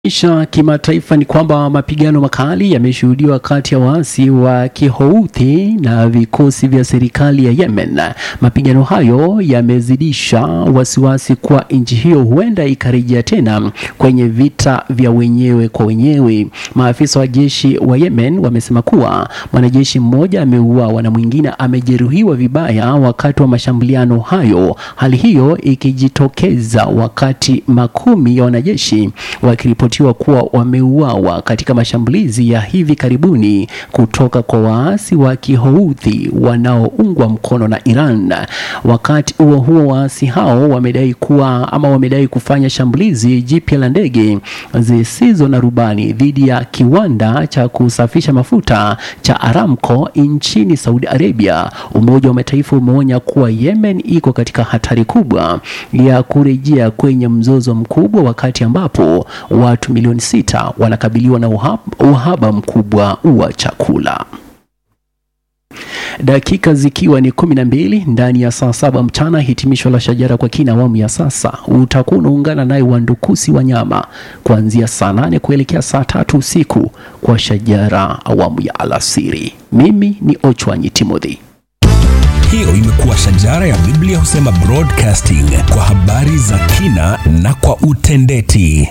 Isha kimataifa ni kwamba mapigano makali yameshuhudiwa kati ya waasi wa Kihouthi na vikosi vya serikali ya Yemen. Mapigano hayo yamezidisha wasiwasi kuwa nchi hiyo huenda ikarejea tena kwenye vita vya wenyewe kwa wenyewe. Maafisa wa jeshi wa Yemen wamesema kuwa mwanajeshi mmoja ameuawa na mwingine amejeruhiwa vibaya wakati wa mashambuliano hayo, hali hiyo ikijitokeza wakati makumi ya wanajeshi wakiripotiwa kuwa wameuawa katika mashambulizi ya hivi karibuni kutoka kwa waasi wa Kihouthi wanaoungwa mkono na Iran. Wakati huo huo, waasi hao wamedai kuwa ama wamedai kufanya shambulizi jipya la ndege zisizo na rubani dhidi ya kiwanda cha kusafisha mafuta cha Aramco nchini Saudi Arabia. Umoja wa Mataifa umeonya kuwa Yemen iko katika hatari kubwa ya kurejea kwenye mzozo mkubwa wakati ambapo watu milioni sita wanakabiliwa na uhaba, uhaba mkubwa wa chakula. Dakika zikiwa ni kumi na mbili ndani ya saa saba mchana, hitimisho la Shajara kwa kina awamu ya sasa. Utakuwa unaungana naye Wandukusi Wanyama kuanzia saa nane kuelekea saa tatu usiku kwa Shajara awamu ya alasiri. Mimi ni Ochwanyi Timothy. Hiyo imekuwa Shajara ya Biblia husema broadcasting kwa habari za kina na kwa utendeti.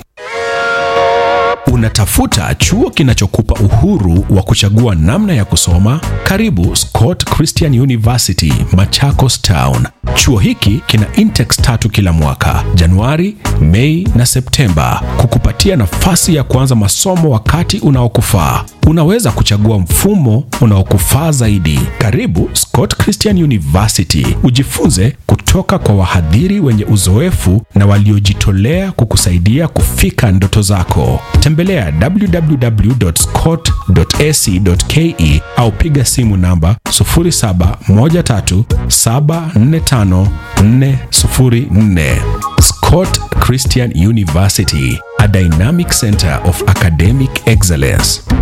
Unatafuta chuo kinachokupa uhuru wa kuchagua namna ya kusoma? Karibu Scott Christian University, Machakos Town. Chuo hiki kina intex tatu kila mwaka, Januari, Mei na Septemba, kukupatia nafasi ya kuanza masomo wakati unaokufaa. Unaweza kuchagua mfumo unaokufaa zaidi. Karibu Scott Christian University, ujifunze kutoka kwa wahadhiri wenye uzoefu na waliojitolea kukusaidia kufika ndoto zako. Tembelea www.scott.ac.ke au piga simu namba 0713745404. Scott Christian University, a dynamic center of academic excellence.